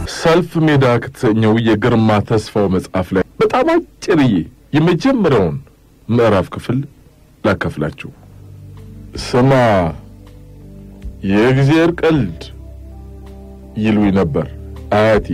ሰልፍ ሜዳ ከተሰኘው የግርማ ተስፋው መጽሐፍ ላይ በጣም አጭርዬ የመጀመሪያውን ምዕራፍ ክፍል ላካፍላችሁ። ስማ የእግዚአብሔር ቀልድ ይሉኝ ነበር አያቴ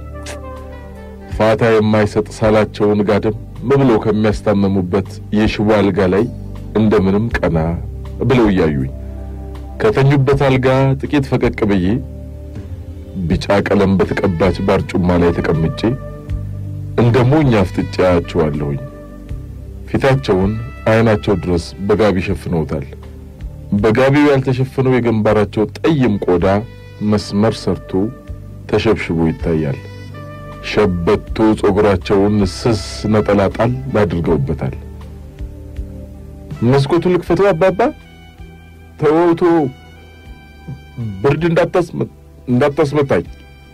ፋታ የማይሰጥ ሳላቸውን ጋደም ብለው ከሚያስታመሙበት የሽቦ አልጋ ላይ እንደምንም ቀና ብለው እያዩኝ ከተኙበት አልጋ ጥቂት ፈቀቅ ብዬ ቢጫ ቀለም በተቀባች ባርጩማ ላይ ተቀምጬ እንደ ሞኝ አፍጥጬ አያቸዋለሁኝ። ፊታቸውን አይናቸው ድረስ በጋቢ ሸፍነውታል። በጋቢው ያልተሸፈነው የግንባራቸው ጠይም ቆዳ መስመር ሰርቶ ተሸብሽቦ ይታያል። ሸበቶ ጸጉራቸውን ስስ ነጠላ ጣል አድርገውበታል። መስኮቱ ልክፈተው አባባ፣ ተወውቶ ብርድ እንዳታስመታኝ።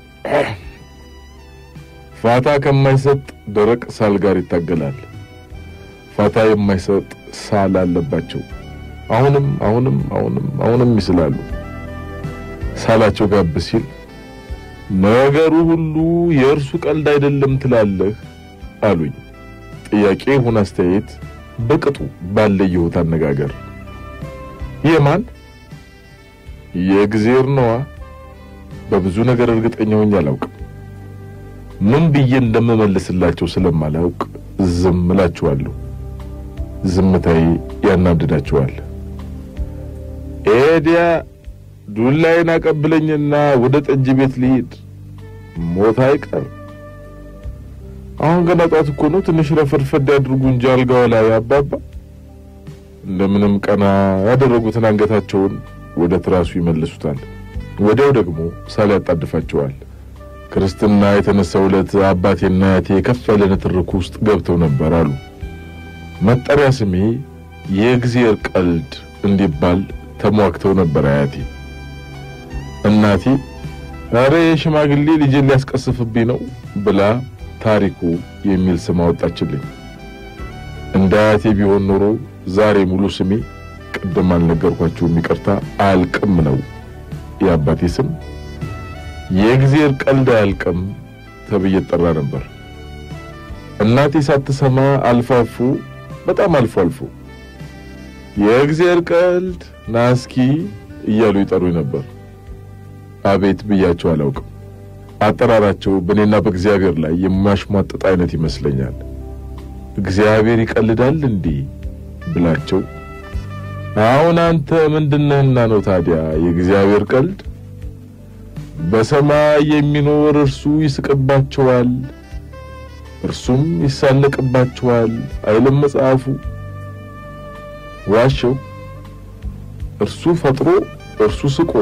ፋታ ከማይሰጥ ደረቅ ሳል ጋር ይታገላል። ፋታ የማይሰጥ ሳል አለባቸው። አሁንም አሁንም አሁንም አሁንም ይስላሉ። ሳላቸው ጋብ ሲል ነገሩ ሁሉ የእርሱ ቀልድ አይደለም ትላለህ አሉኝ። ጥያቄ ይሁን አስተያየት በቅጡ ባለየሁት አነጋገር የማን የእግዜር ነዋ። በብዙ ነገር እርግጠኛ ሆኜ አላውቅም። ምን ብዬ እንደምመልስላቸው ስለማላውቅ ዝም እላችኋለሁ። ዝምታዬ ያናድዳቸዋል። ኤዲያ ዱላይን አቀብለኝና ወደ ጠጅ ቤት ልሂድ፣ ሞት አይቀር። አሁን ገና ጧት እኮ ነው። ትንሽ ረፈድፈድ ያድርጉ እንጂ አልጋው ላይ አባባ። እንደምንም ቀና ያደረጉትን አንገታቸውን ወደ ትራሱ ይመልሱታል። ወዲያው ደግሞ ሳል ያጣድፋቸዋል። ክርስትና የተነሳው ዕለት አባቴና አያቴ ከፍ ያለ ንትርክ ውስጥ ገብተው ነበር አሉ። መጠሪያ ስሜ የእግዚአብሔር ቀልድ እንዲባል ተሟግተው ነበር አያቴ። እናቴ ኧረ የሽማግሌ ልጄን ሊያስቀስፍብኝ ነው ብላ ታሪኩ የሚል ስም አወጣችልኝ። እንደ አያቴ ቢሆን ኖሮ ዛሬ ሙሉ ስሜ ቅድም አልነገርኳችሁም፣ ይቅርታ አያልቅም ነው የአባቴ ስም። የእግዚአብሔር ቀልድ አያልቅም ተብዬ ጠራ ነበር። እናቴ ሳትሰማ አልፎ አልፎ በጣም አልፎ አልፎ የእግዚአብሔር ቀልድ ናስኪ እያሉ ይጠሩኝ ነበር። አቤት ብያቸው አላውቅም። አጠራራቸው በእኔና በእግዚአብሔር ላይ የሚያሽሟጥጥ አይነት ይመስለኛል። እግዚአብሔር ይቀልዳል እንዴ ብላቸው አሁን አንተ ምንድነህና ነው ታዲያ የእግዚአብሔር ቀልድ? በሰማይ የሚኖር እርሱ ይስቅባቸዋል፣ እርሱም ይሳለቅባቸዋል አይልም መጽሐፉ? ዋሸው። እርሱ ፈጥሮ እርሱ ስቆ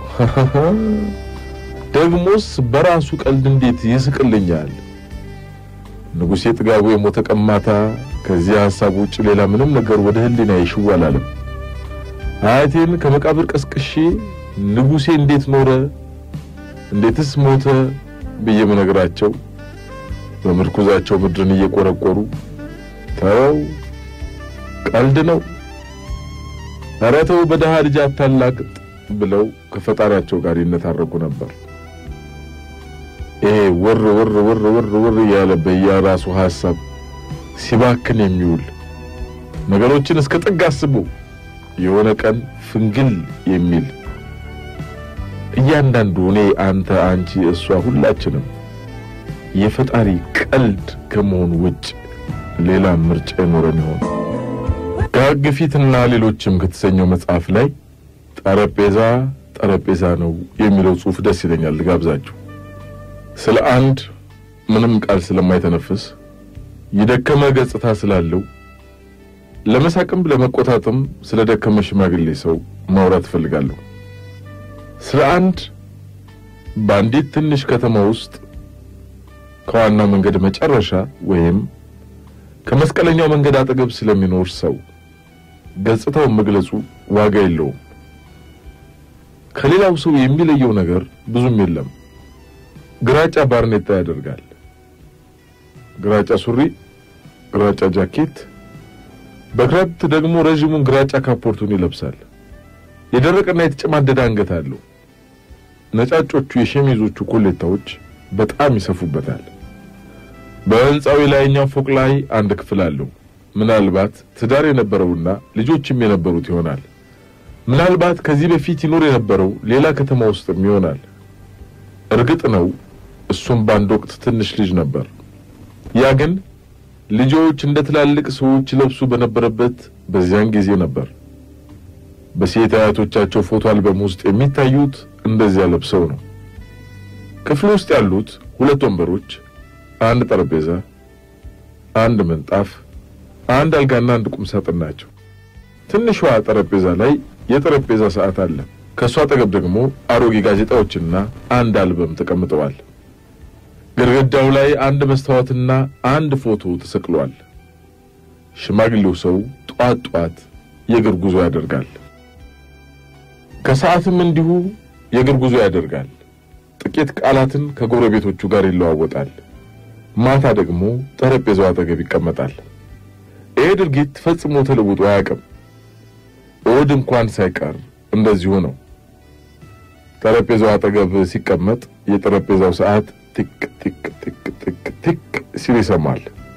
ደግሞስ በራሱ ቀልድ እንዴት ይስቅልኛል? ንጉሴ ጥጋቡ የሞተ ቀማታ ከዚህ ሐሳብ ውጭ ሌላ ምንም ነገር ወደ ህሊና ይሽው አላለም። አያቴን ከመቃብር ቀስቅሼ ንጉሴ እንዴት ኖረ እንዴትስ ሞተ ብዬ ምነግራቸው በምርኩዛቸው ምድርን እየቆረቆሩ ተው ቀልድ ነው፣ ኧረ ተው በደሃ ልጅ አታላቅጥ ብለው ከፈጣሪያቸው ጋር ይነታረኩ ነበር። ይሄ ውር ውር ውር ውር ውር እያለ በየራሱ ሐሳብ ሲባክን የሚውል ነገሮችን እስከ ጥግ አስቦ የሆነ ቀን ፍንግል የሚል እያንዳንዱ እኔ፣ አንተ፣ አንቺ፣ እሷ ሁላችንም የፈጣሪ ቀልድ ከመሆኑ ውጭ ሌላ ምርጫ ይኖረን ይሆን? ከሕግ ፊትና ሌሎችም ከተሰኘው መጽሐፍ ላይ ጠረጴዛ ጠረጴዛ ነው የሚለው ጽሑፍ ደስ ይለኛል። ልጋብዛችሁ። ስለ አንድ ምንም ቃል ስለማይተነፍስ የደከመ ገጽታ ስላለው ለመሳቅም ለመቆጣትም ስለ ደከመ ሽማግሌ ሰው ማውራት እፈልጋለሁ። ስለ አንድ በአንዲት ትንሽ ከተማ ውስጥ ከዋናው መንገድ መጨረሻ ወይም ከመስቀለኛው መንገድ አጠገብ ስለሚኖር ሰው ገጽታውን መግለጹ ዋጋ የለውም። ከሌላው ሰው የሚለየው ነገር ብዙም የለም። ግራጫ ባርኔጣ ያደርጋል። ግራጫ ሱሪ፣ ግራጫ ጃኬት፣ በክረምት ደግሞ ረዥሙን ግራጫ ካፖርቱን ይለብሳል። የደረቀና የተጨማደደ አንገት አለው። ነጫጮቹ የሸሚዞቹ ኮሌታዎች በጣም ይሰፉበታል። በሕንፃው የላይኛው ፎቅ ላይ አንድ ክፍል አለው። ምናልባት ትዳር የነበረውና ልጆችም የነበሩት ይሆናል። ምናልባት ከዚህ በፊት ይኖር የነበረው ሌላ ከተማ ውስጥም ይሆናል። እርግጥ ነው እሱም በአንድ ወቅት ትንሽ ልጅ ነበር። ያ ግን ልጆች እንደ ትላልቅ ሰዎች ለብሱ በነበረበት በዚያን ጊዜ ነበር። በሴት አያቶቻቸው ፎቶ አልበም ውስጥ የሚታዩት እንደዚያ ለብሰው ነው። ክፍሉ ውስጥ ያሉት ሁለት ወንበሮች፣ አንድ ጠረጴዛ፣ አንድ ምንጣፍ፣ አንድ አልጋና አንድ ቁም ሳጥን ናቸው። ትንሿ ጠረጴዛ ላይ የጠረጴዛ ሰዓት አለ። ከእሷ አጠገብ ደግሞ አሮጌ ጋዜጣዎችና አንድ አልበም ተቀምጠዋል። ግድግዳው ላይ አንድ መስታወትና አንድ ፎቶ ተሰቅሏል። ሽማግሌው ሰው ጧት ጧት የእግር ጉዞ ያደርጋል። ከሰዓትም እንዲሁ የእግር ጉዞ ያደርጋል። ጥቂት ቃላትን ከጎረቤቶቹ ጋር ይለዋወጣል። ማታ ደግሞ ጠረጴዛው አጠገብ ይቀመጣል። ይሄ ድርጊት ፈጽሞ ተለውጦ አያውቅም። እሑድ እንኳን ሳይቀር እንደዚሁ ነው። ጠረጴዛው አጠገብ ሲቀመጥ የጠረጴዛው ሰዓት ቲክ ቲክ ቲክ ቲክ ቲክ ሲል ይሰማል።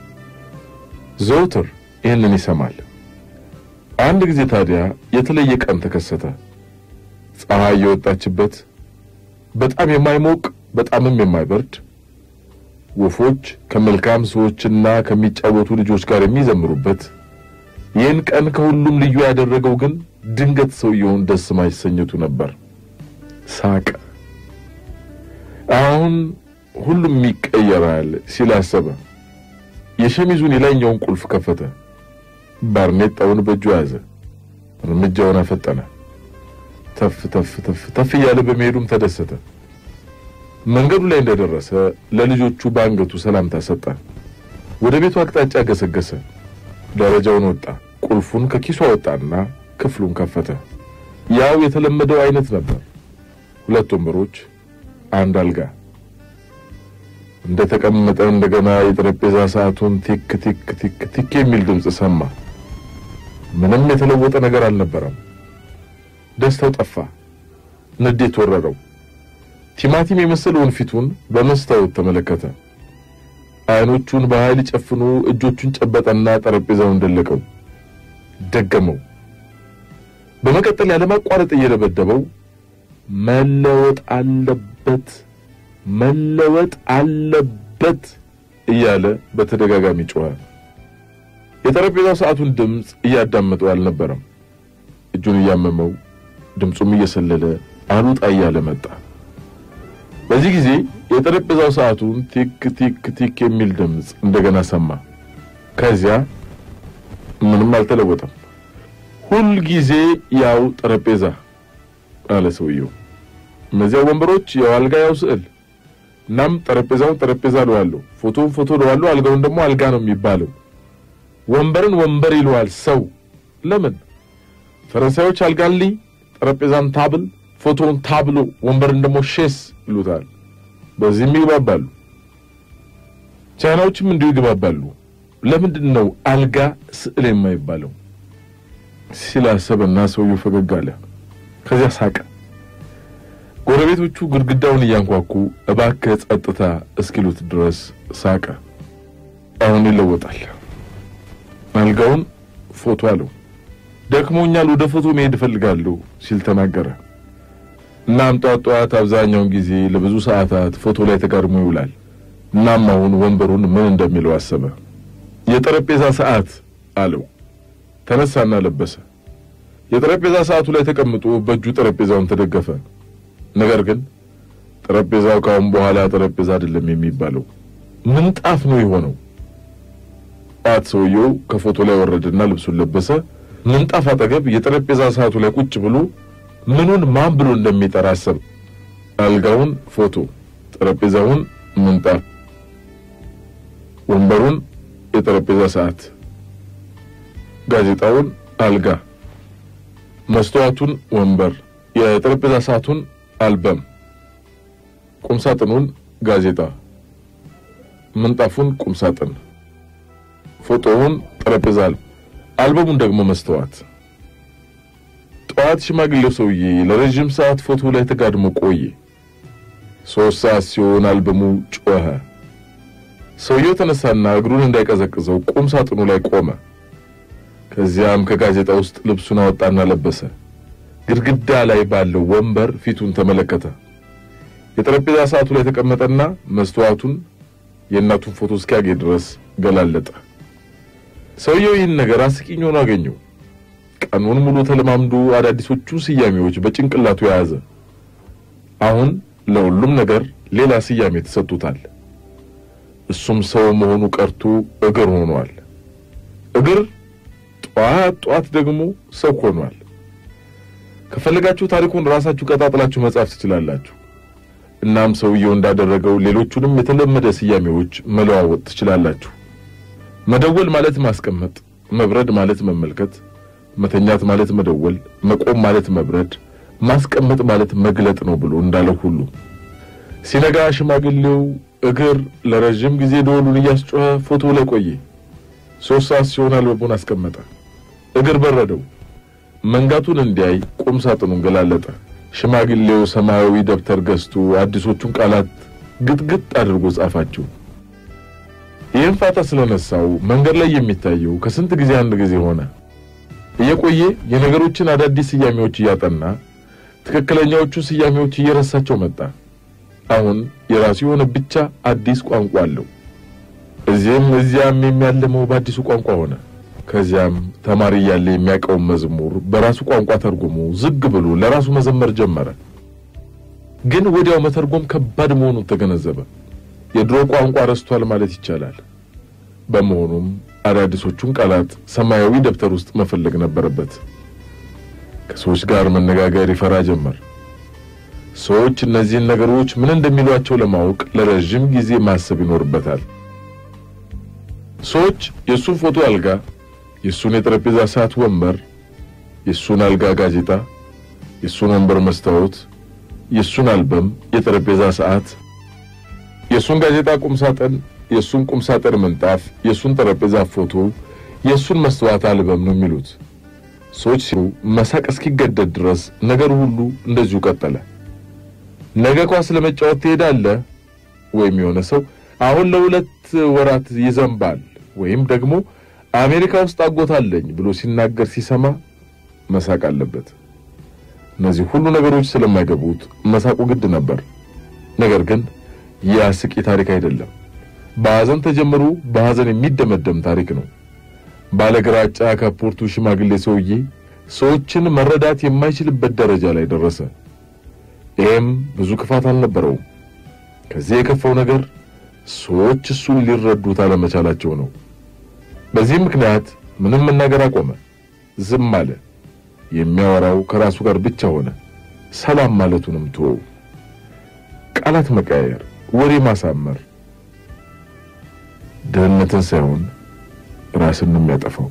ዘውትር ይህንን ይሰማል። አንድ ጊዜ ታዲያ የተለየ ቀን ተከሰተ። ፀሐይ የወጣችበት በጣም የማይሞቅ በጣምም የማይበርድ ወፎች ከመልካም ሰዎችና ከሚጫወቱ ልጆች ጋር የሚዘምሩበት ይህን ቀን ከሁሉም ልዩ ያደረገው ግን ድንገት ሰውየውን ደስ ማሰኘቱ ነበር። ሳቀ። አሁን ሁሉም ይቀየራል ሲል አሰበ። የሸሚዙን የላይኛውን ቁልፍ ከፈተ። ባርኔጣውን በእጁ ያዘ። እርምጃውን አፈጠነ። ተፍ ተፍ ተፍ ተፍ እያለ በመሄዱም ተደሰተ። መንገዱ ላይ እንደደረሰ ለልጆቹ በአንገቱ ሰላምታ ሰጠ። ወደ ቤቱ አቅጣጫ ገሰገሰ። ደረጃውን ወጣ። ቁልፉን ከኪሱ አወጣና ክፍሉን ከፈተ። ያው የተለመደው አይነት ነበር። ሁለት ወንበሮች፣ አንድ አልጋ። እንደተቀመጠ እንደገና የጠረጴዛ ሰዓቱን ቲክ ቲክ ቲክ ቲክ የሚል ድምፅ ሰማ። ምንም የተለወጠ ነገር አልነበረም። ደስታው ጠፋ። ንዴት ወረረው። ቲማቲም የመሰለውን ፊቱን በመስታወት ተመለከተ። አይኖቹን በኃይል ጨፍኖ እጆቹን ጨበጠና ጠረጴዛውን ደለቀው። ደገመው። በመቀጠል ያለማቋረጥ እየደበደበው መለወጥ አለበት መለወጥ አለበት እያለ በተደጋጋሚ ጮኸ። የጠረጴዛው ሰዓቱን ድምፅ እያዳመጠው አልነበረም። እጁን እያመመው ድምፁም እየሰለለ አሉጣ እያለ መጣ። በዚህ ጊዜ የጠረጴዛው ሰዓቱን ቲክ ቲክ ቲክ የሚል ድምፅ እንደገና ሰማ። ከዚያ ምንም አልተለወጠም። ሁል ጊዜ ያው ጠረጴዛ አለ ሰውየው። እነዚያ ወንበሮች ያው አልጋ፣ ያው ስዕል። እናም ጠረጴዛውን ጠረጴዛ እለዋለሁ፣ ፎቶውን ፎቶ እለዋለሁ፣ አልጋውን ደግሞ አልጋ ነው የሚባለው። ወንበርን ወንበር ይለዋል ሰው። ለምን ፈረንሳዮች አልጋን ሊ፣ ጠረጴዛን ታብል፣ ፎቶውን ታብሎ፣ ወንበርን ደግሞ ሼስ ይሉታል። በዚህም ይግባባሉ። ቻይናዎችም እንዲሁ ይግባባሉ። ለምንድን ነው አልጋ ስዕል የማይባለው? ሲላሰበና ሰውየው ፈገግ አለ። ከዚያ ሳቀ። ጎረቤቶቹ ግድግዳውን እያንኳኩ እባክህ ጸጥታ እስኪሉት ድረስ ሳቀ። አሁን ይለወጣል። አልጋውን ፎቶ አለው። ደክሞኛል፣ ወደ ፎቶ መሄድ እፈልጋለሁ ሲል ተናገረ። እናም ጧት ጧት አብዛኛውን ጊዜ ለብዙ ሰዓታት ፎቶ ላይ ተጋድሞ ይውላል። እናም አሁን ወንበሩን ምን እንደሚለው አሰበ። የጠረጴዛ ሰዓት አለው። ተነሳና ለበሰ። የጠረጴዛ ሰዓቱ ላይ ተቀምጦ በእጁ ጠረጴዛውን ተደገፈ። ነገር ግን ጠረጴዛው ካሁን በኋላ ጠረጴዛ አይደለም የሚባለው ምንጣፍ ነው የሆነው። ጧት ሰውየው ከፎቶ ላይ ወረደና ልብሱን ለበሰ። ምንጣፍ አጠገብ የጠረጴዛ ሰዓቱ ላይ ቁጭ ብሎ ምኑን ማን ብሎ እንደሚጠራ አሰብ። አልጋውን ፎቶ፣ ጠረጴዛውን ምንጣፍ፣ ወንበሩን የጠረጴዛ ሰዓት፣ ጋዜጣውን አልጋ፣ መስተዋቱን ወንበር፣ የጠረጴዛ ሰዓቱን አልበም፣ ቁምሳጥኑን ጋዜጣ፣ ምንጣፉን ቁምሳጥን፣ ፎቶውን ጠረጴዛ፣ አልበሙን ደግሞ መስተዋት። ጠዋት ሽማግሌው ሰውዬ ለረዥም ሰዓት ፎቶ ላይ ተጋድሞ ቆየ። ሶስት ሰዓት ሲሆን አልበሙ ጮኸ። ሰውየው ተነሳና እግሩን እንዳይቀዘቅዘው ቁም ሳጥኑ ላይ ቆመ። ከዚያም ከጋዜጣ ውስጥ ልብሱን አወጣና ለበሰ። ግድግዳ ላይ ባለው ወንበር ፊቱን ተመለከተ። የጠረጴዛ ሰዓቱ ላይ ተቀመጠና መስተዋቱን የእናቱን ፎቶ እስኪያገኝ ድረስ ገላለጠ። ሰውየው ይህን ነገር አስቂኝ ሆኖ አገኘው። ቀኑን ሙሉ ተለማምዶ አዳዲሶቹ ስያሜዎች በጭንቅላቱ የያዘ አሁን ለሁሉም ነገር ሌላ ስያሜ ተሰጥቶታል። እሱም ሰው መሆኑ ቀርቶ እግር ሆኗል። እግር ጧት ጧት ደግሞ ሰው ሆኗል። ከፈለጋችሁ ታሪኩን ራሳችሁ ቀጣጥላችሁ መጻፍ ትችላላችሁ። እናም ሰውየው እንዳደረገው ሌሎቹንም የተለመደ ስያሜዎች መለዋወጥ ትችላላችሁ። መደወል ማለት ማስቀመጥ፣ መብረድ ማለት መመልከት፣ መተኛት ማለት መደወል፣ መቆም ማለት መብረድ፣ ማስቀመጥ ማለት መግለጥ ነው ብሎ እንዳለው ሁሉ ሲነጋ ሽማግሌው እግር ለረዥም ጊዜ ደወሉን እያስጮኸ ፎቶ ላይ ቆየ። ሶስት ሰዓት ሲሆን አልበሙን አስቀመጠ። እግር በረደው። መንጋቱን እንዲያይ ቁም ሳጥኑን ገላለጠ። ሽማግሌው ሰማያዊ ደብተር ገዝቶ አዲሶቹን ቃላት ግጥግጥ አድርጎ ጻፋቸው። ይህን ፋታ ስለነሳው መንገድ ላይ የሚታየው ከስንት ጊዜ አንድ ጊዜ ሆነ። እየቆየ የነገሮችን አዳዲስ ስያሜዎች እያጠና ትክክለኛዎቹ ስያሜዎች እየረሳቸው መጣ። አሁን የራሱ የሆነ ብቻ አዲስ ቋንቋ አለው። እዚህም እዚያም የሚያልመው በአዲሱ ቋንቋ ሆነ። ከዚያም ተማሪ እያለ የሚያውቀውን መዝሙር በራሱ ቋንቋ ተርጉሞ ዝግ ብሎ ለራሱ መዘመር ጀመረ። ግን ወዲያው መተርጎም ከባድ መሆኑን ተገነዘበ። የድሮ ቋንቋ ረስቷል ማለት ይቻላል። በመሆኑም አዳዲሶቹን ቃላት ሰማያዊ ደብተር ውስጥ መፈለግ ነበረበት። ከሰዎች ጋር መነጋገር ይፈራ ጀመር። ሰዎች እነዚህን ነገሮች ምን እንደሚሏቸው ለማወቅ ለረዥም ጊዜ ማሰብ ይኖርበታል። ሰዎች የእሱን ፎቶ አልጋ፣ የእሱን የጠረጴዛ ሰዓት ወንበር፣ የእሱን አልጋ ጋዜጣ፣ የእሱን ወንበር መስታወት፣ የእሱን አልበም የጠረጴዛ ሰዓት፣ የእሱን ጋዜጣ ቁም ሳጥን፣ የእሱን ቁም ሳጥን ምንጣፍ፣ የእሱን ጠረጴዛ ፎቶ፣ የእሱን መስተዋት አልበም ነው የሚሉት። ሰዎች ሲሉ መሳቅ እስኪገደድ ድረስ ነገሩ ሁሉ እንደዚሁ ቀጠለ። ነገ ኳስ ለመጫወት ትሄዳለህ ወይም የሆነ ሰው አሁን ለሁለት ወራት ይዘንባል ወይም ደግሞ አሜሪካ ውስጥ አጎታለኝ ብሎ ሲናገር ሲሰማ መሳቅ አለበት። እነዚህ ሁሉ ነገሮች ስለማይገቡት መሳቁ ግድ ነበር። ነገር ግን ይህ አስቂ ታሪክ አይደለም። በሐዘን ተጀምሮ በሐዘን የሚደመደም ታሪክ ነው። ባለግራጫ ካፖርቱ ሽማግሌ ሰውዬ ሰዎችን መረዳት የማይችልበት ደረጃ ላይ ደረሰ። ይህም ብዙ ክፋት አልነበረውም። ከዚህ የከፋው ነገር ሰዎች እሱን ሊረዱት አለመቻላቸው ነው። በዚህ ምክንያት ምንም መናገር አቆመ፣ ዝም አለ። የሚያወራው ከራሱ ጋር ብቻ ሆነ። ሰላም ማለቱንም ተወው። ቃላት መቀያየር፣ ወሬ ማሳመር ድህነትን ሳይሆን ራስን ነው የሚያጠፋው።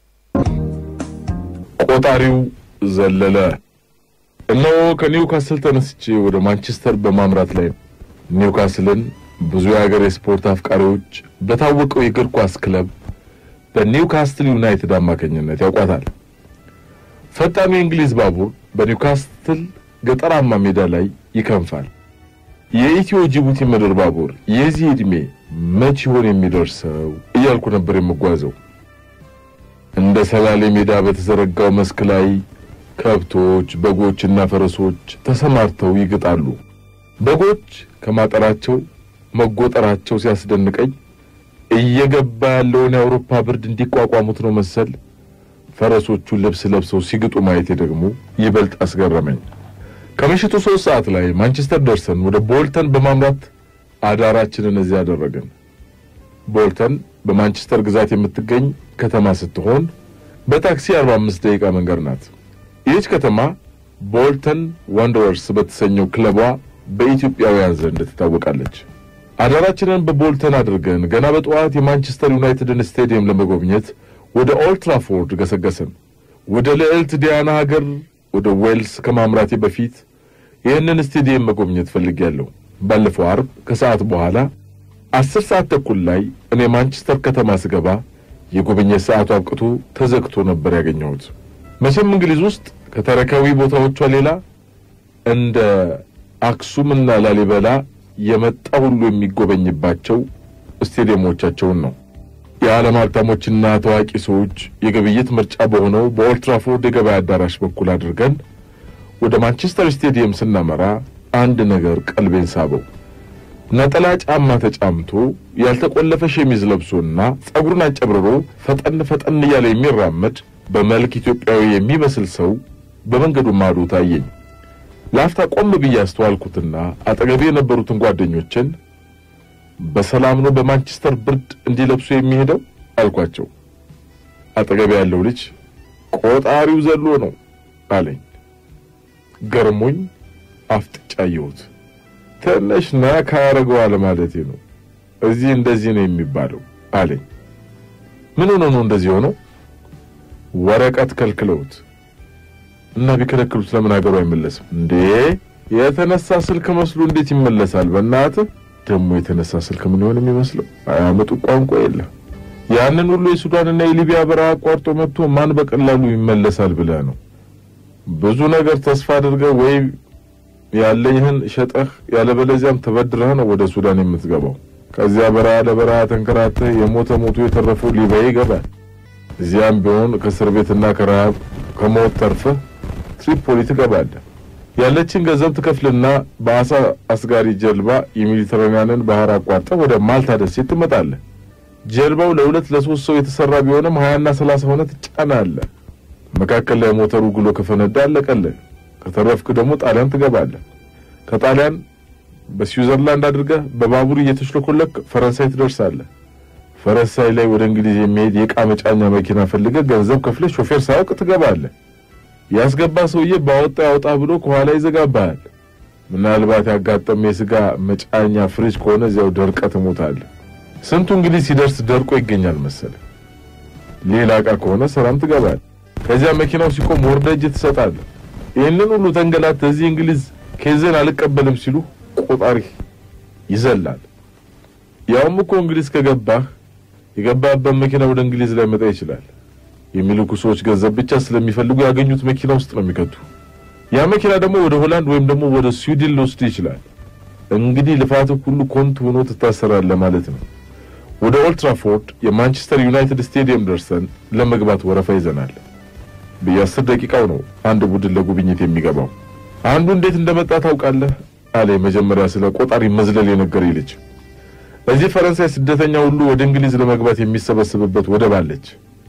ቆጣሪው ዘለለ። እነሆ ከኒውካስል ተነስቼ ወደ ማንቸስተር በማምራት ላይ ነው። ኒውካስልን ብዙ የሀገር የስፖርት አፍቃሪዎች በታወቀው የእግር ኳስ ክለብ በኒውካስትል ዩናይትድ አማካኝነት ያውቋታል። ፈጣኑ የእንግሊዝ ባቡር በኒውካስትል ገጠራማ ሜዳ ላይ ይከንፋል። የኢትዮ ጅቡቲ ምድር ባቡር የዚህ ዕድሜ መች ይሆን የሚደርሰው እያልኩ ነበር የምጓዘው። እንደ ሰላሌ ሜዳ በተዘረጋው መስክ ላይ ከብቶች፣ በጎችና ፈረሶች ተሰማርተው ይግጣሉ። በጎች ከማጠራቸው መጎጠራቸው ሲያስደንቀኝ እየገባ ያለውን የአውሮፓ ብርድ እንዲቋቋሙት ነው መሰል ፈረሶቹ ልብስ ለብሰው ሲግጡ ማየቴ ደግሞ ይበልጥ አስገረመኝ። ከምሽቱ ሶስት ሰዓት ላይ ማንቸስተር ደርሰን ወደ ቦልተን በማምራት አዳራችንን እዚያ አደረግን። ቦልተን በማንቸስተር ግዛት የምትገኝ ከተማ ስትሆን በታክሲ 45 ደቂቃ መንገድ ናት። ይህች ከተማ ቦልተን ዋንደረርስ በተሰኘው ክለቧ በኢትዮጵያውያን ዘንድ ትታወቃለች። አዳራችንን በቦልተን አድርገን ገና በጠዋት የማንቸስተር ዩናይትድን ስቴዲየም ለመጎብኘት ወደ ኦልድ ትራፎርድ ገሰገስን። ወደ ልዕልት ዲያና ሀገር ወደ ዌልስ ከማምራቴ በፊት ይህንን ስቴዲየም መጎብኘት ፈልጌያለሁ። ባለፈው አርብ ከሰዓት በኋላ አስር ሰዓት ተኩል ላይ እኔ ማንቸስተር ከተማ ስገባ የጉብኝት ሰዓቱ አብቅቶ ተዘግቶ ነበር ያገኘሁት። መቼም እንግሊዝ ውስጥ ከተረካዊ ቦታዎቿ ሌላ እንደ አክሱምና ላሊበላ የመጣ ሁሉ የሚጎበኝባቸው ስቴዲየሞቻቸውን ነው። የዓለም ሀብታሞችና ታዋቂ ሰዎች የግብይት ምርጫ በሆነው በኦልትራፎርድ የገበያ አዳራሽ በኩል አድርገን ወደ ማንቸስተር ስቴዲየም ስናመራ አንድ ነገር ቀልቤን ሳበው። ነጠላ ጫማ ተጫምቶ ያልተቆለፈ ሸሚዝ ለብሶና ጸጉሩን አጨብርሮ ፈጠን ፈጠን እያለ የሚራመድ በመልክ ኢትዮጵያዊ የሚመስል ሰው በመንገዱ ማዶ ታየኝ። ለአፍታ ቆም ብዬ አስተዋልኩትና አጠገቤ የነበሩትን ጓደኞችን በሰላም ነው በማንቸስተር ብርድ እንዲለብሱ የሚሄደው አልኳቸው። አጠገቤ ያለው ልጅ ቆጣሪው ዘሎ ነው አለኝ። ገርሞኝ አፍጥጫ አየሁት። ትንሽ ነካ ያደርገዋል ማለቴ ነው። እዚህ እንደዚህ ነው የሚባለው አለኝ። ምን ሆኖ ነው እንደዚህ ሆነው? ወረቀት ከልክለውት እና ቢከለክሉት ለምን ሀገሩ አይመለስም እንዴ? የተነሳ ስልክ መስሎ እንዴት ይመለሳል? በእናትህ ደግሞ የተነሳ ስልክ ምን ይሆን የሚመስለው? አያመጡ ቋንቋ የለም። ያንን ሁሉ የሱዳንና የሊቢያ በረሃ አቋርጦ መጥቶ ማን በቀላሉ ይመለሳል ብለህ ነው? ብዙ ነገር ተስፋ አድርገህ ወይ ያለህን ሸጠህ ያለበለዚያም ተበድረህ ነው ወደ ሱዳን የምትገባው። ከዚያ በረሃ ለበረሃ ተንከራተህ የሞተ ሞቶ የተረፈው ሊቢያ ይገባል። እዚያም ቢሆን ከእስር ቤትና ከረሃብ ከሞት ተርፈህ ትሪፖሊ ትገባለህ። ያለችን ገንዘብ ትከፍልና በአሳ አስጋሪ ጀልባ የሜዲተራንያንን ባህር አቋርጠህ ወደ ማልታ ደሴት ትመጣለህ። ጀልባው ለሁለት ለሶስት ሰው የተሰራ ቢሆንም ሀያና ሰላሳ ሆነ ትጫናለህ። መካከል ላይ ሞተሩ ግሎ ከፈነዳ አለቀልህ። ከተረፍክ ደግሞ ጣሊያን ትገባለህ። ከጣሊያን በስዊዘርላንድ አድርገህ በባቡር እየተሽለኮለክ ፈረንሳይ ትደርሳለህ። ፈረንሳይ ላይ ወደ እንግሊዝ የሚሄድ የዕቃ መጫኛ መኪና ፈልገህ ገንዘብ ከፍለህ ሾፌር ሳያውቅ ትገባለህ። ያስገባ ሰውዬ ባወጣ ያወጣ ብሎ ከኋላ ይዘጋብሃል። ምናልባት ያጋጠመ የስጋ መጫኛ ፍሪጅ ከሆነ እዚያው ደርቀህ ትሞታለህ። ስንቱ እንግሊዝ ሲደርስ ደርቆ ይገኛል መሰለ። ሌላ ዕቃ ከሆነ ሰላም ትገባለህ። ከዚያ መኪናው ሲቆም ወርደህ እጅ ትሰጣለህ። ይህንን ሁሉ ተንገላተህ እዚህ እንግሊዝ ኬዝን አልቀበልም ሲሉ ቆጣሪ ይዘላል። ያውም እኮ እንግሊዝ ከገባህ የገባህበት መኪና ወደ እንግሊዝ ላይ መጣ ይችላል። የሚልኩ ሰዎች ገንዘብ ብቻ ስለሚፈልጉ ያገኙት መኪና ውስጥ ነው የሚከቱ። ያ መኪና ደግሞ ወደ ሆላንድ ወይም ደግሞ ወደ ስዊድን ሊወስድ ይችላል። እንግዲህ ልፋትህ ሁሉ ኮንቱ ሆኖ ትታሰራለህ ማለት ነው። ወደ ኦልትራፎርድ የማንቸስተር ዩናይትድ ስቴዲየም ደርሰን ለመግባት ወረፋ ይዘናል። በየአስር ደቂቃው ነው አንድ ቡድን ለጉብኝት የሚገባው። አንዱ እንዴት እንደመጣ ታውቃለህ? አለ መጀመሪያ ስለ ቆጣሪ መዝለል የነገረኝ ልጅ። እዚህ ፈረንሳይ ስደተኛ ሁሉ ወደ እንግሊዝ ለመግባት የሚሰበስብበት ወደብ አለች።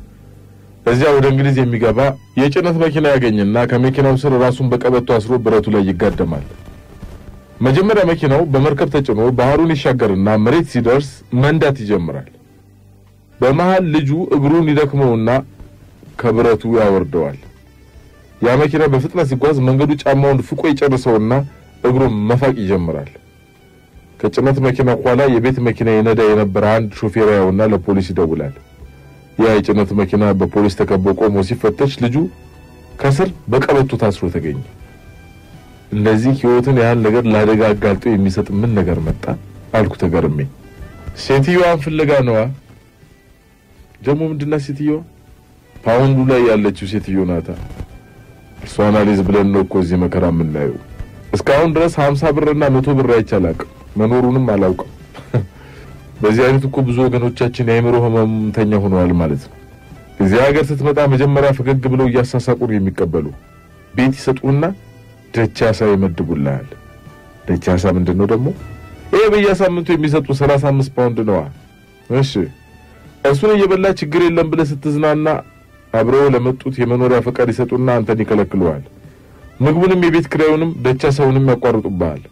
እዚያ ወደ እንግሊዝ የሚገባ የጭነት መኪና ያገኝና ከመኪናው ስር ራሱን በቀበቶ አስሮ ብረቱ ላይ ይጋደማል። መጀመሪያ መኪናው በመርከብ ተጭኖ ባህሩን ይሻገርና መሬት ሲደርስ መንዳት ይጀምራል። በመሃል ልጁ እግሩን ይደክመውና ከብረቱ ያወርደዋል። ያ መኪና በፍጥነት ሲጓዝ መንገዱ ጫማውን ፍቆ ይጨርሰውና እግሩን መፋቅ ይጀምራል። ከጭነት መኪና ኋላ የቤት መኪና የነዳ የነበረ አንድ ሾፌር ያውና ለፖሊስ ይደውላል። ያ የጭነት መኪና በፖሊስ ተከቦ ቆሞ ሲፈተሽ ልጁ ከስር በቀበቶ ታስሮ ተገኘ። እንደዚህ ሕይወትን ያህል ነገር ለአደጋ አጋልጦ የሚሰጥ ምን ነገር መጣ አልኩ ተገርሜ። ሴትዮዋን ፍለጋ ነዋ። ደግሞ ምንድናት ሴትዮዋ? ፓውንዱ ላይ ያለችው ሴትዮ ናታ። እርሷን አሊዝ ብለን ነው እኮ እዚህ መከራ የምናየው። እስካሁን ድረስ ሀምሳ ብርና መቶ ብር አይቼ አላውቅም፣ መኖሩንም አላውቅም። በዚህ አይነት እኮ ብዙ ወገኖቻችን የአእምሮ ህመምተኛ ሆነዋል ማለት ነው። እዚህ ሀገር ስትመጣ መጀመሪያ ፈገግ ብለው እያሳሳቁ ነው የሚቀበሉ። ቤት ይሰጡና ደቻሳ ይመድቡልሃል። ደቻሳ ምንድን ነው ደግሞ? ይሄ በየሳምንቱ የሚሰጡ ሰላሳ አምስት ፓውንድ ነዋ። እሺ እሱን እየበላ ችግር የለም ብለህ ስትዝናና አብረው ለመጡት የመኖሪያ ፈቃድ ይሰጡና አንተን ይከለክሉሃል። ምግቡንም የቤት ኪራዩንም ደቻሳውንም ያቋርጡብሃል።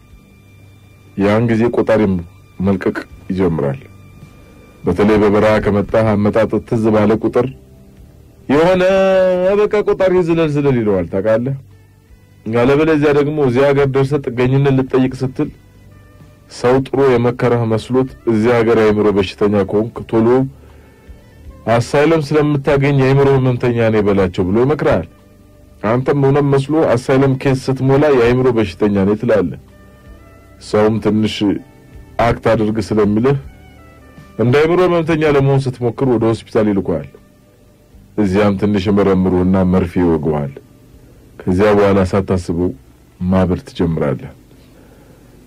ያን ጊዜ ቆጣሪም መልቀቅ ይጀምራል። በተለይ በበረሃ ከመጣህ አመጣጥ ትዝ ባለ ቁጥር የሆነ በቃ ቆጣሪ ዝለል ዝለል ይለዋል ታውቃለህ። ያለበለዚያ ደግሞ እዚያ ሀገር ደርሰህ ጥገኝነት ልጠይቅ ስትል ሰው ጥሩ የመከረህ መስሎት እዚያ ሀገር የአእምሮ በሽተኛ ከሆንክ ቶሎ አሳይለም ስለምታገኝ የአእምሮ ህመምተኛ ነኝ በላቸው ብሎ ይመክርሃል። አንተም እውነት መስሎ አሳይለም ኬስ ስትሞላ የአእምሮ በሽተኛ ነኝ ትላለህ። ሰውም ትንሽ አክት አድርግ ስለሚልህ እንደ አእምሮ ህመምተኛ ለመሆን ስትሞክር ወደ ሆስፒታል ይልኩሃል። እዚያም ትንሽ መረምሩና መርፌ ይወገዋል። ከዚያ በኋላ ሳታስበው ማበር ትጀምራለህ።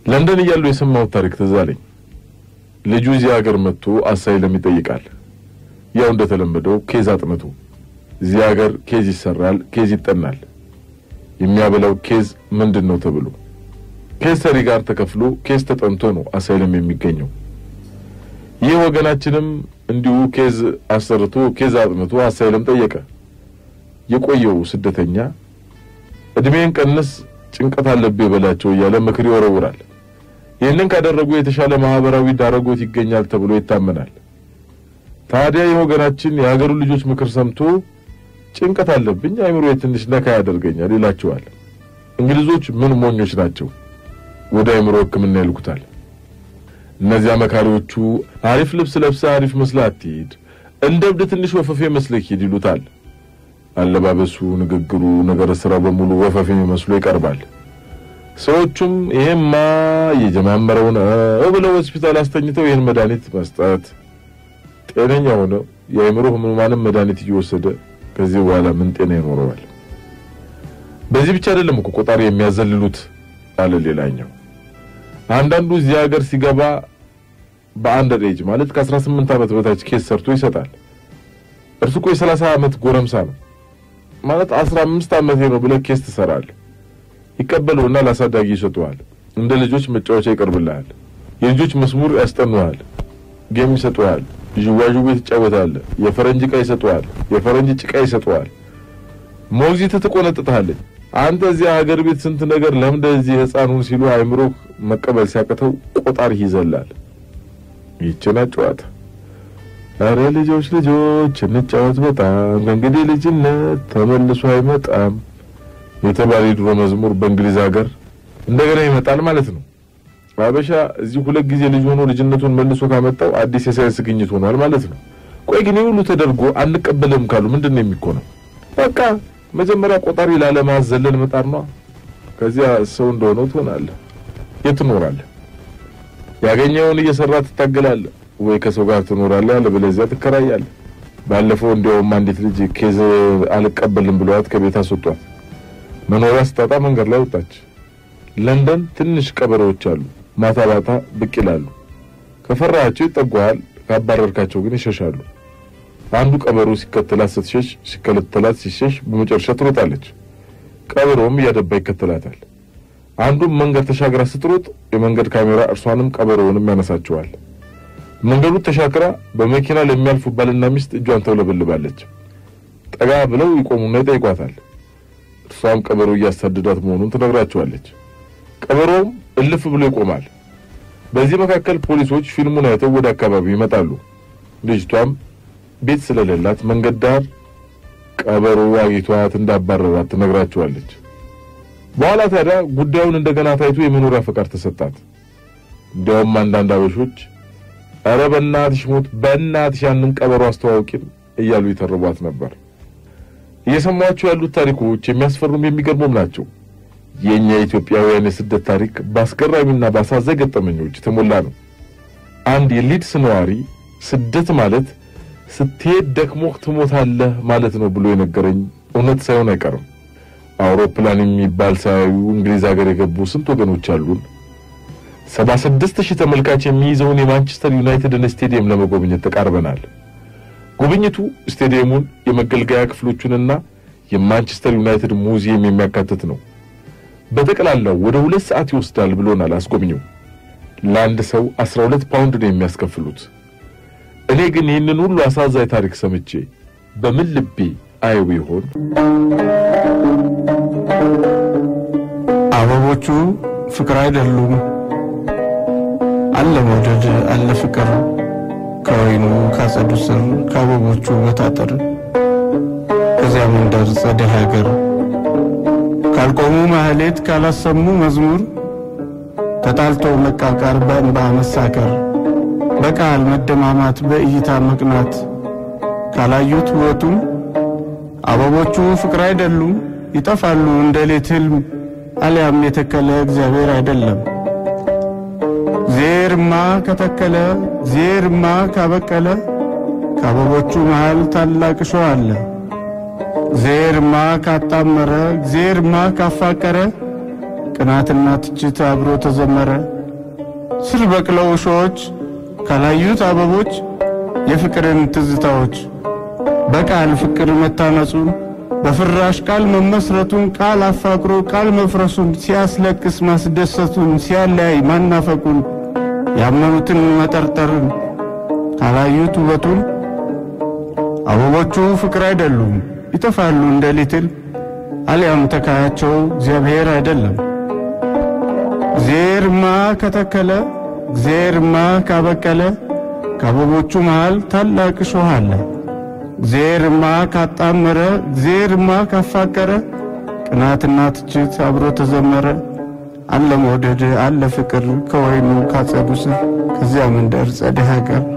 ለንደን እያለሁ የሰማሁት ታሪክ ትዝ አለኝ። ልጁ እዚህ ሀገር መጥቶ አሳይለም ይጠይቃል። ያው እንደተለመደው ኬዝ አጥንቶ እዚህ ሀገር ኬዝ ይሰራል፣ ኬዝ ይጠናል። የሚያበላው ኬዝ ምንድን ነው ተብሎ ኬዝ ሰሪ ጋር ተከፍሎ ኬዝ ተጠንቶ ነው አሳይለም የሚገኘው። ይህ ወገናችንም እንዲሁ ኬዝ አሰርቶ ኬዝ አጥንቶ አሳይለም ጠየቀ። የቆየው ስደተኛ እድሜን ቀንስ፣ ጭንቀት አለብህ በላቸው እያለ ምክር ይወረውራል። ይህንን ካደረጉ የተሻለ ማህበራዊ ዳረጎት ይገኛል ተብሎ ይታመናል። ታዲያ ይህ ወገናችን የሀገሩ ልጆች ምክር ሰምቶ ጭንቀት አለብኝ፣ አይምሮ ትንሽ ነካ ያደርገኛል ይላቸዋል። እንግሊዞች ምን ሞኞች ናቸው፣ ወደ አይምሮ ሕክምና ይልኩታል። እነዚያ መካሪዎቹ አሪፍ ልብስ ለብሰህ አሪፍ መስለህ አትሂድ፣ እንደ እብድ ትንሽ ወፈፌ መስለህ ሂድ ይሉታል። አለባበሱ፣ ንግግሩ፣ ነገር ስራው በሙሉ ወፈፌ መስሎ ይቀርባል። ሰዎቹም ይሄማ እየጀማመረው ነው ብለው ሆስፒታል አስተኝተው ይህን መድኃኒት መስጠት፣ ጤነኛ ሆነው የአእምሮ ህሙማንም መድኃኒት እየወሰደ ከዚህ በኋላ ምን ጤና ይኖረዋል? በዚህ ብቻ አይደለም እኮ ቆጣሪ የሚያዘልሉት አለ ሌላኛው። አንዳንዱ እዚህ ሀገር ሲገባ በአንደር ኤጅ ማለት ከ18 ዓመት በታች ኬስ ሰርቶ ይሰጣል። እርሱ እኮ የ30 ዓመት ጎረምሳ ነው ማለት 15 ዓመቴ ነው ብለህ ኬስ ትሰራለህ። ይቀበሉና ለአሳዳጊ ይሰጡሃል። እንደ ልጆች መጫወቻ ይቀርብልሃል። የልጆች መስሙር ያስጠኑሃል። ጌም ይሰጡሃል። ዥዋዥዌ ትጫወታለህ። የፈረንጅ ዕቃ ይሰጡሃል። የፈረንጅ ጭቃ ይሰጡሃል። ሞግዚት ትቆነጥጥሃለች። አንተ እዚያ ሀገር ቤት ስንት ነገር ለምደ እዚህ ሕፃኑን ሲሉ አእምሮህ መቀበል ሲያቅተው ቆጣሪህ ይዘላል። ይችና ጨዋታ አረ ልጆች ልጆች እንጫወት በጣም ከእንግዲህ ልጅነት ተመልሶ አይመጣም የተባለ የድሮ መዝሙር በእንግሊዝ ሀገር እንደገና ይመጣል ማለት ነው። አበሻ እዚህ ሁለት ጊዜ ልጅ ሆኖ ልጅነቱን መልሶ ካመጣው አዲስ የሳይንስ ግኝት ሆኗል ማለት ነው። ቆይ ግን ሁሉ ተደርጎ አንቀበልም ካሉ ምንድን ነው የሚኮነው? በቃ መጀመሪያ ቆጣሪ ላለማዘለል መጣር ነው። ከዚያ ሰው እንደሆነው ትሆናለህ። የት ትኖራለህ? ያገኘውን እየሰራ ትታገላለህ ወይ ከሰው ጋር ትኖራለህ፣ አለበለዚያ ትከራያለህ። ባለፈው እንዲያውም አንዲት ልጅ ኬዝ አልቀበልም ብለዋት ከቤት አስወጧት። መኖሪያ ስታጣ መንገድ ላይ ወጣች። ለንደን ትንሽ ቀበሮዎች አሉ። ማታ ማታ ብቅ ይላሉ። ከፈራሃቸው ይጠጓሃል፣ ካባረርካቸው ግን ይሸሻሉ። አንዱ ቀበሮ ሲከተላት ስትሸሽ፣ ሲከተላት ሲሸሽ፣ በመጨረሻ ትሮጣለች። ቀበሮውም እያደባ ይከተላታል። አንዱም መንገድ ተሻግራ ስትሮጥ የመንገድ ካሜራ እርሷንም ቀበሮውንም ያነሳቸዋል። መንገዱ ተሻግራ በመኪና ለሚያልፉ ባልና ሚስት እጇን ተውለበልባለች። ጠጋ ብለው ይቆሙና ይጠይቋታል። እርሷም ቀበሮ እያሳደዳት መሆኑን ትነግራቸዋለች። ቀበሮውም እልፍ ብሎ ይቆማል። በዚህ መካከል ፖሊሶች ፊልሙን አይተው ወደ አካባቢው ይመጣሉ። ልጅቷም ቤት ስለሌላት መንገድ ዳር ቀበሮ አግኝቷት እንዳባረራት ትነግራቸዋለች። በኋላ ታዲያ ጉዳዩን እንደገና ታይቶ የመኖሪያ ፈቃድ ተሰጣት። እንዲያውም አንዳንድ አበሾች ኧረ በእናትሽ ሞት በእናትሽ ያንን ቀበሮ አስተዋውቂን እያሉ ይተርቧት ነበር። እየሰሟቸው ያሉት ታሪኮች የሚያስፈሩም የሚገርሙም ናቸው። የእኛ የኢትዮጵያውያን የስደት ታሪክ በአስገራሚና በአሳዛኝ ገጠመኞች የተሞላ ነው። አንድ የሊድስ ነዋሪ ስደት ማለት ስትሄድ ደክሞህ ትሞታለህ ማለት ነው ብሎ የነገረኝ እውነት ሳይሆን አይቀርም። አውሮፕላን የሚባል ሳያዩ እንግሊዝ ሀገር የገቡ ስንት ወገኖች አሉን። ሰባ ስድስት ሺህ ተመልካች የሚይዘውን የማንቸስተር ዩናይትድን ስቴዲየም ለመጎብኘት ተቃርበናል። ጉብኝቱ ስቴዲየሙን፣ የመገልገያ ክፍሎቹንና የማንቸስተር ዩናይትድ ሙዚየም የሚያካትት ነው። በጠቅላላው ወደ ሁለት ሰዓት ይወስዳል ብሎናል አስጎብኚው። ለአንድ ሰው አስራ ሁለት ፓውንድ ነው የሚያስከፍሉት። እኔ ግን ይህንን ሁሉ አሳዛኝ ታሪክ ሰምቼ በምን ልቤ አየው ይሆን? አበቦቹ ፍቅር አይደሉም። አለ መውደድ አለ ፍቅር ከወይኑ ካጸዱ ስር ከአበቦቹ በታጠር ከዚያ መንደር ጸደይ ሀገር ካልቆሙ ማህሌት ካላሰሙ መዝሙር ተጣልቶ መቃቃር በእንባ መሳከር በቃል መደማማት በእይታ መቅናት ካላዩት ውበቱም አበቦቹ ፍቅር አይደሉም ይጠፋሉ እንደ ሌት ህልም አሊያም የተከለ እግዚአብሔር አይደለም። ዜርማ ከተከለ ዜርማ ካበቀለ ከአበቦቹ መሃል ታላቅ እሾህ አለ። ዜርማ ካጣመረ ዜርማ ካፋቀረ ቅናትና ትችት አብሮ ተዘመረ። ስር በቅለው እሾዎች ካላዩት አበቦች የፍቅርን ትዝታዎች በቃል ፍቅር መታነጹን በፍራሽ ቃል መመስረቱን ቃል አፋቅሮ ቃል መፍረሱን ሲያስለቅስ ማስደሰቱን ሲያለያይ ማናፈቁን ያመኑትን መጠርጠርን ካላዩት ውበቱን አበቦቹ ፍቅር አይደሉም ይጠፋሉ እንደ ሊትል አሊያም ተካያቸው እግዚአብሔር አይደለም። እግዚአብሔርማ ከተከለ እግዚአብሔርማ ካበቀለ ከአበቦቹ መሃል ታላቅ እሾህ አለ። እግዚአብሔርማ ካጣመረ እግዚአብሔርማ ካፋቀረ ቅናትና ትችት አብሮ ተዘመረ። አለ መውደድ አለ ፍቅር ከወይኑ ካጸዱ ስር ከዚያ መንደር ጸደይ ሀገር